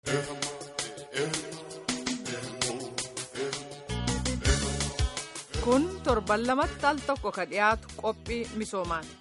kun torban lamatti al tokko ka dhiyaatu qophii misoomaati.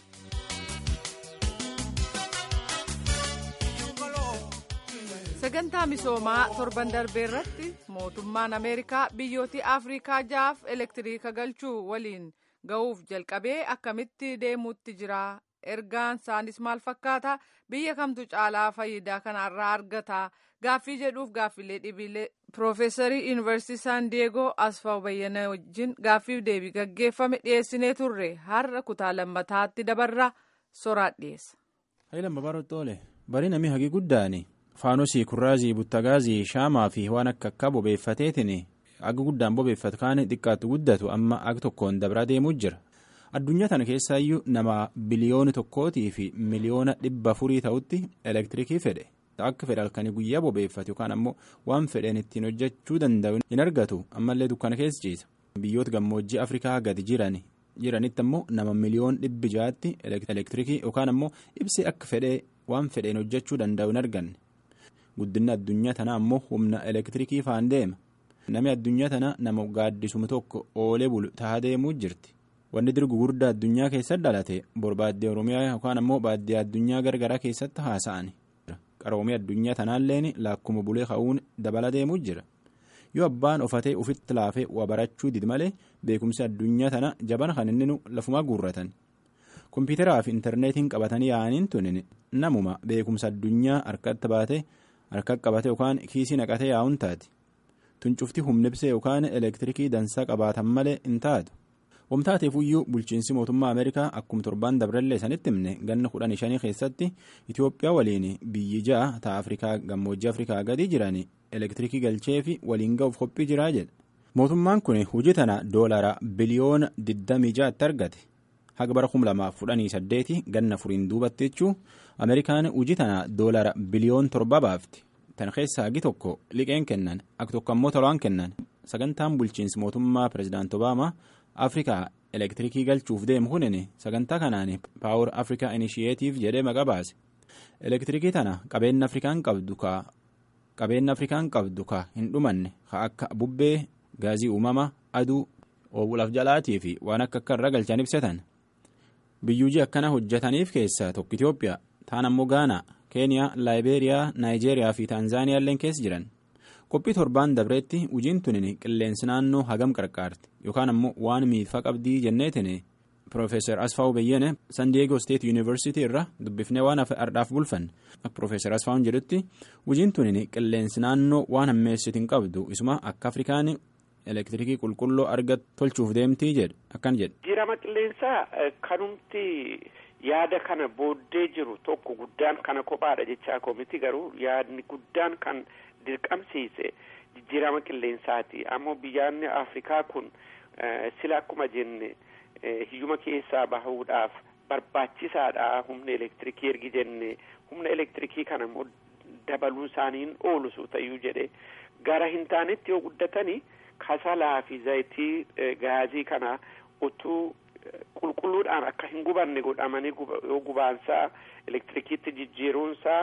sagantaa misoomaa torban darbee irratti mootummaan ameerikaa biyyooti afrikaa jaaf elektiriika galchuu waliin ga'uuf jalqabee akkamitti deemuutti jira ergaan isaanis maal fakkaata biyya kamtu caalaa faayidaa kanarraa argata gaaffii jedhuuf gaaffilee dhibiilee piroofeesarii yuunivarsiitii saan diyeegoo asfaaw bayyana wajjin gaaffiif deebii gaggeeffame dhiyeessinee turre har'a kutaa lammataatti dabarra soraat dhiyeessa. Hayilamma baroottoole barii namni hagii guddaani faanosii kurraazii buttagaazii shaamaa fi waan akka akka bobeeffateetiin aga guddaan bobeeffatu kaan xiqqaatu guddatu amma aga tokkoon dabraa deemuu jira. addunyaa tana keessaayyuu nama biliyoona tokkootii fi miliyoona dhibba afurii ta'utti elektirikii fedhe akka fedhe halkanii guyyaa bobeeffatu yookaan ammoo waan fedheen ittiin hojjechuu danda'u hin argatu ammallee dukkana keessa ciisa biyyoota gammoojjii afrikaa gadi jiran jiranitti ammoo nama miliyoon dhibbi ja'aatti elektirikii yookaan ammoo ibsee akka fedhee waan fedheen hojjechuu danda'u hin arganne guddinni addunyaa tanaa ammoo humna elektirikii faan deema namni addunyaa tana nama gaaddisuma tokko oolee bulu tahaa deemuu jirti. wanni dirgu guddaa addunyaa keessatti dhalate borbaaddee oromiyaa yookaan ammoo baaddee addunyaa gargaraa keessatti haasa'ani qaroomii addunyaa tanaalleen laakkuma bulee ka'uun dabala deemuu jira yoo abbaan ofatee ufitti laafee waa barachuu didi malee beekumsi addunyaa tana jabana kan inni lafumaa guurratan kompiitaraa fi intarneetiin qabatanii yaa'aniin tunin namuma beekumsa addunyaa harkatti baate harka qabate yookaan kiisii naqatee yaa'uun taati tuncufti humnibsee yookaan elektirikii dansaa qabaatan malee hin taatu. wamtaateefuyyuu bulchiinsi mootummaa ameerikaa akkuma torbaan dabrallee sanitti himne ganna kudhan shanii keessatti itiyoophiyaa waliin biyyi ja'a ta'a afrikaa gammoojjii afrikaa gadi jiran elektirikii galchee fi waliin ga'uuf qophii jiraa jedha mootummaan kun hojii tana doolara biliyoona 26tti argate haga bara 2018 ganna furiin duubatti jechuu ameerikaan hojii tana doolara biliyoon torba baafti tan keessaa hagi tokko liqeen kennan akka tokko ammoo tolaan kennan sagantaan bulchiinsi mootummaa pirezidaant obaamaa. afrikaa elektirikii galchuuf deemu kunin sagantaa kanaan paawur afrikaa inishiyeetiif jedhee maqaa baase elektirikii tana qabeenya afrikaan qabdu ka qabeenya afrikaan qabdu ka hin dhumanne ka akka bubbee gaazii uumama aduu oobulaaf jalaatii fi waan akka akka irra galchan ibsatan biyyuujii akkana hojjetaniif keessaa tokko itiyoophiyaa taan ammoo gaanaa keeniyaa laayibeeriyaa naayijeeriyaa fi taanzaaniyaa illee keessa jiran. qophii torbaan dabreetti hojiin tunin qilleensi naannoo hagam qarqaarti yookaan ammoo waan miidhaa qabdii jenneetin piroofeesar asfaawu beyyene san diyeegoo steet yuunivarsiitii irra dubbifnee waan ardhaaf bulfanne akka piroofeesar asfaawun jedhutti hojiin tunin qilleensi naannoo waan hammeessitiin qabdu isuma akka afrikaan elektirikii qulqulluu argat tolchuuf deemtii jedhu akkan jedhe. jijjiirama qilleensaa kanumti yaada kana booddee jiru tokko guddaan kana kophaadha jechaa koomiti garuu yaadni guddaan kan. dirqamsiise jijjiirama qilleensaati ammoo biyyaanni afrikaa kun sila akkuma jenne hiyyuma keessaa bahuudhaaf barbaachisaadha humna elektirikii ergi jenne humna elektirikii kana immoo dabaluu isaaniin oolu su ta'uu jedhe gara hin taanetti yoo guddatanii kasalaa fi zayitii gaazii kana utuu qulqulluudhaan akka hin gubanne godhamanii yoo gubaansaa elektirikiitti jijjiiruunsaa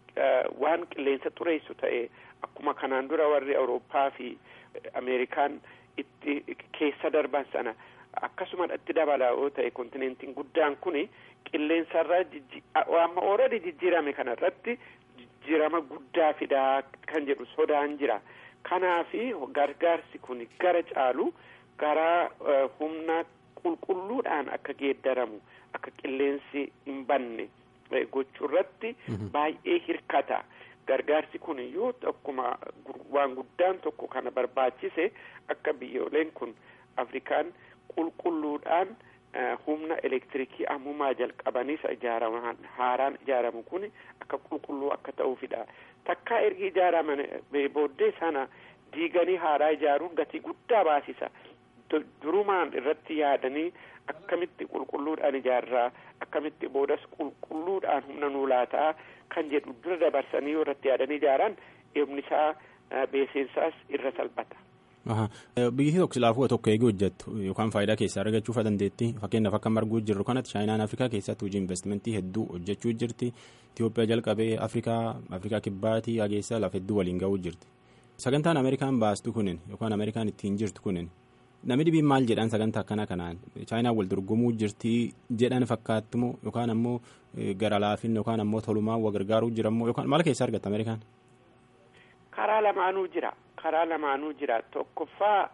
waan qilleensa xureessu ta'e akkuma kanaan dura warri awurooppaa fi ameerikaan itti keessa darban sana akkasuma itti dabalaa yoo ta'e kontinentiin guddaan kuni qilleensarra amma ooradii jijjiirame kanarratti jijjiirama guddaa fidaa kan jedhu sodaan jira kanaafi gargaarsi kun gara caalu gara humna qulqulluudhaan akka geeddaramu akka qilleensi hin banne gochuu irratti baay'ee hirkata gargaarsi kun yoo akkuma waan guddaan tokko kana barbaachise akka biyyooleen kun afrikaan qulqulluudhaan humna elektirikii ammumaa jalqabaniis ijaaraman haaraan ijaaramu kun akka qulqulluu akka ta'uufidha takkaa ergi ijaaraman booddee sana diiganii haaraa ijaaruun gatii guddaa baasisa durumaan irratti yaadanii akkamitti qulqulluudhaan ijaarraa akkamitti boodas qulqulluudhaan humna nuu laataa kan jedhu dura dabarsanii yoo irratti yaadanii ijaaran eebni isaa beeseensaas irra salphata Biyyi tokko silaafuu tokko eegee hojjettu yookaan faayidaa keessaa argachuu dandeetti fakkeenyaaf akka marguu jirru kanatti chaayinaan afrikaa keessatti hojii investimentii hedduu hojjechuu jirti Itoophiyaa jalqabee afrikaa afrikaa kibbaatii hageessaa lafa hedduu waliin ga'uu jirti sagantaan ameerikaan baastu kunin yookaan ameerikaan ittiin jirtu kunin namni dhibiin maal jedhan sagantaa akkana kanaan chaayinaan wal dorgomuu jirti jedhan fakkaattumoo yookaan ammoo gara laafin yookaan ammoo tolumaan wa gargaaruu jirammoo yookaan maal keessaa argatta ameerikaan. karaa lamaanuu jira karaa lamaanuu jira tokkoffaa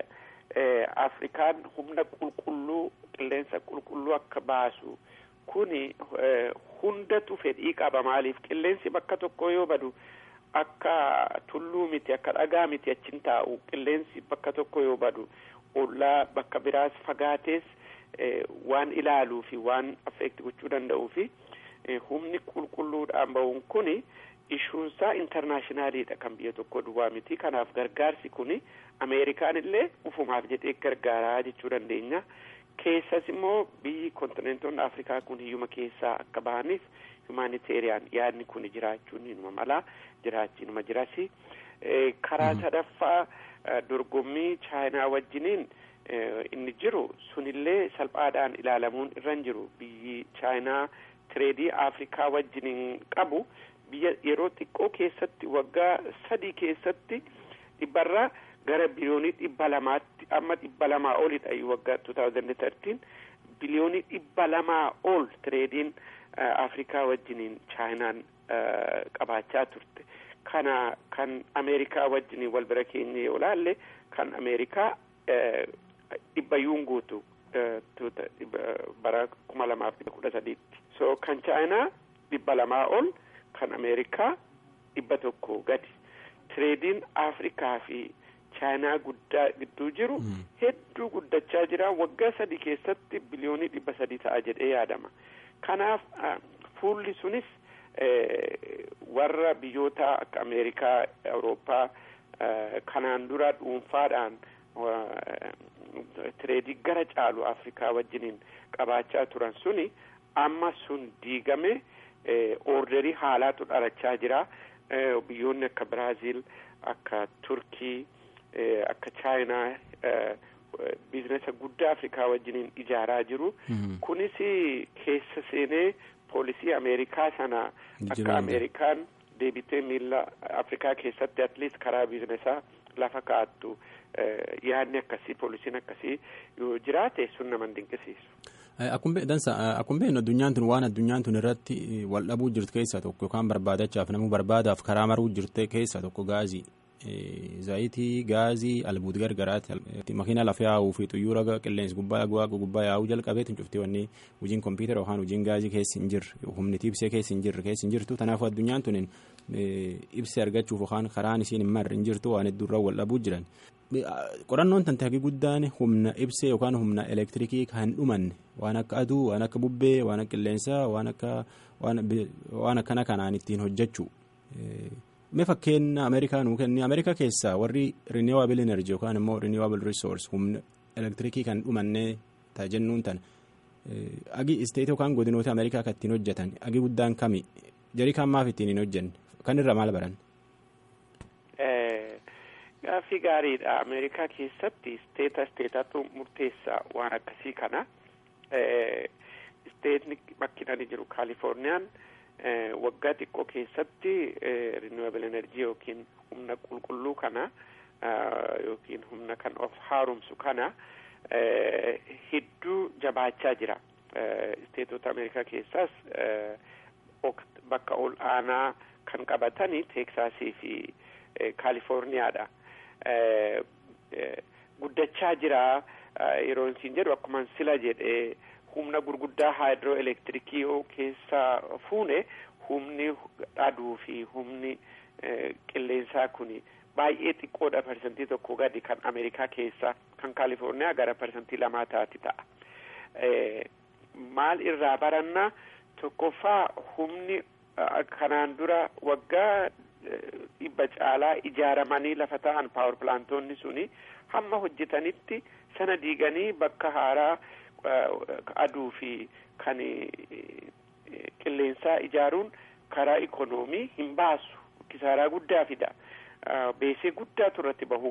afrikaan humna qulqulluu qilleensa qulqulluu akka baasu kuni hundatu fedhii qaba maaliif qilleensi bakka tokko yoo badu akka tulluu miti akka dhagaa miti achin taa'u qilleensi bakka tokko yoo badu ollaa bakka biraas fagaatees waan ilaaluu fi waan affeekti gochuu danda'uu fi humni qulqulluudhaan ba'uun kuni ishuunsaa intarnaashinaaliidha kan biyya tokko duwwaa miti kanaaf gargaarsi kuni ameerikaan illee ufumaaf jedhee gargaaraa jechuu dandeenya keessas immoo biyyi kontinentoonni afrikaa kun hiyyuma keessaa akka bahaniif humanitarian yaadni kun jiraachuun inuma malaa jiraachi inuma jirasi karaa sadaffaa dorgommii chaayinaa wajjiniin inni jiru sunillee salphaadhaan ilaalamuun irra hin jiru biyyi chaayinaa tireedii afrikaa wajjiniin qabu biyya yeroo xiqqoo keessatti waggaa sadii keessatti dhibbarraa gara biliyoonii dhibba lamaatti amma dhibba lamaa olidha waggaa 2013 biliyoonii dhibba lamaa ol tireediin afrikaa wajjiniin chaayinaan qabaachaa turte kana kan ameerikaa wajjiniin wal bira keenye yoo laalle kan ameerikaa dhibbayyuun guutu bara kuma lamaaf kudha sadiitti so kan chaayinaa dhibba lamaa ol kan ameerikaa dhibba tokko gadi tireediin afrikaa fi chaayinaa guddaa gidduu jiru hedduu guddachaa jira waggaa sadii keessatti biliyoonii dhibba sadii ta'a jedhee yaadama kanaaf fuulli sunis warra biyyoota akka ameerikaa awurooppaa kanaan dura dhuunfaadhaan tireedii gara caalu afrikaa wajjiniin qabaachaa turan suni amma sun diigame orderii haalaatu dhalachaa jira biyyoonni akka biraaziil akka turkii akka chaayinaa biizinesa guddaa afrikaa wajjiniin ijaaraa jiru kunis keessa seenee poolisii ameerikaa sana akka ameerikaan deebitee miila afrikaa keessatti atleast karaa biizinesaa lafa kaa'attu yaadni akkasii poolisiin akkasii yoo jiraate sun nama dinqisiisu. Akkuma beeknu addunyaan tun waan addunyaan tun irratti wal dhabuu jirtu keessaa tokko yookaan barbaadachaaf namuu barbaadaaf karaa maruu jirte keessaa tokko gaazii. Zaayitii gaazii albuuti gargaraati makiina lafa yaa'uu fi xuyyoora qilleensi gubbaa waaqa gubbaa yaa'uu jalqabeetiin cuftee wanni hojiin kompiitara yookaan hojiin gaazii keessa hin jirre humni ibsee keessa hin jirre keessa hin jirtu kanaafuu addunyaan tun ibsee argachuuf yookaan karaan isiin hin marre hin jirtu waan hedduurraa wal dhabuu jiran. Qorannoon tan taagii guddaan humna ibsee yookaan humna elektirikii kan hin dhumanne waan akka aduu waan akka bubbee waan akka qilleensaa waan akka waan akkana kanaan ittiin hojjechuu. Mee fakkeenya Ameerikaa nuu kenni Ameerikaa keessaa warri renewable energy yookaan immoo renewable resource humna elektirikii kan dhumannee ta'a jennuun tan agi isteet yookaan godinoota Ameerikaa kan ittiin hojjetan agi guddaan kami jarii kan maaf ittiin hin hojjenne kan irra maal baran. Gaaffii gaariidha Ameerikaa keessatti isteeta isteetatu murteessaa waan akkasii kana isteetni bakkinani jiru kaalifoorniyaan. waggaa xiqqoo keessatti renewable energy yookiin humna qulqulluu kana yookiin humna kan of haaromsu kana hedduu jabaachaa jira isteetota ameerikaa keessaas bakka ol aanaa kan qabatani teeksaasii fi kaalifoorniyaadha guddachaa jira yeroo isin jedhu akkuma sila jedhee humna gurguddaa haayidroo elektirikii yoo keessaa fuune humni aduu fi humni qilleensaa kuni baay'ee xiqqoodha parsantii tokko gadi kan ameerikaa keessaa kan kaalifoorniyaa gara parsantii lamaa taati ta'a maal irraa baranna tokkoffaa humni kanaan dura waggaa dhibba caalaa ijaaramanii lafa ta'an paawar pilaantoonni suni hamma hojjetanitti sana diiganii bakka haaraa aduu fi kan qilleensaa ijaaruun karaa ikonoomii hin baasu kisaaraa guddaa fida beesee guddaatu irratti bahuu qaba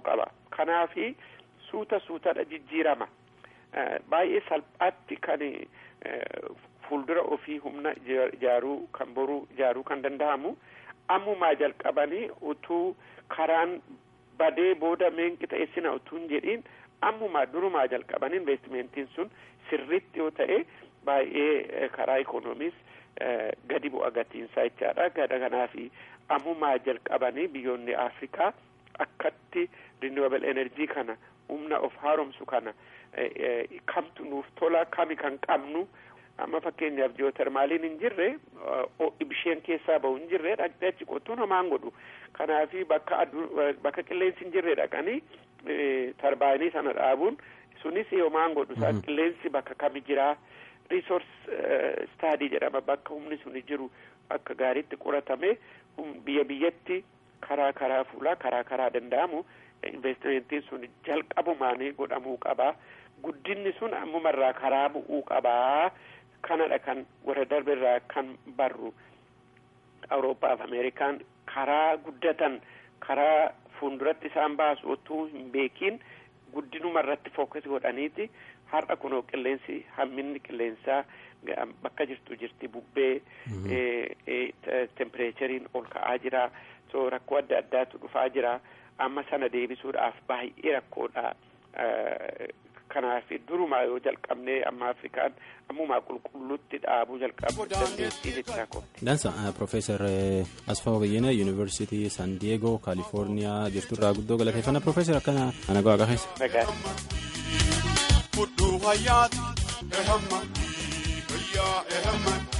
kanaafi suuta suutadha jijjiirama baay'ee salphaatti kan fuuldura ofii humna ijaaruu kan boruu ijaaruu kan danda'amu ammumaa jalqabanii utuu karaan badee booda meenqi ta'essina utuu hin jedhiin ammumaa durumaa jalqabanii investimentiin sun sirritti yoo ta'e baay'ee karaa ikoonomiis gadi bu'a gatiinsaa jechaadha gada kanaafi ammumaa jalqabanii biyyoonni afrikaa akkatti renewable energy kana humna of haaromsu kana kamtu nuuf tola kami kan qabnu amma fakkeenyaaf jiyootermaaliin hin jirre bishaan keessaa bahu hin jirre dhaqxee achi qottuun homaan godhu kanaafi bakka bakka qilleensi hin jirre dhaqanii tarbaayinii sana dhaabuun sunis homaan godhu isaa qilleensi bakka kami jiraa resource study jedhama bakka humni suni jiru akka gaariitti qoratame biyya biyyatti karaa karaa fuulaa karaa karaa danda'amu investimentiin sun jalqabumaanii godhamuu qabaa guddinni sun ammumarraa karaa bu'uu qabaa kanadha kan warra darbeerraa kan barru awuroopaaf ameerikaan karaa guddatan karaa fuulduratti isaan baasu otoo hin beekiin guddinuma irratti fookas godhaniiti har'a kunoo qilleensi hamminni qilleensaa bakka jirtu jirti bubbee tempereecheriin ol ka'aa jira so rakkoo adda addaatu dhufaa jira amma sana deebisuudhaaf baay'ee rakkoodha kanaaf durumaa yoo jalqabnee amma afrikaan ammumaa qulqulluutti dhaabuu jalqabu dandeettii jechaa kooti. Dansa Profeesar Asfaa Bayyana Yuunivarsiitii San Diyeegoo Kaalifoorniyaa jirturraa guddoo galateeffannaa Profeesar akkana ana gahaa qabeessa. Nagaa.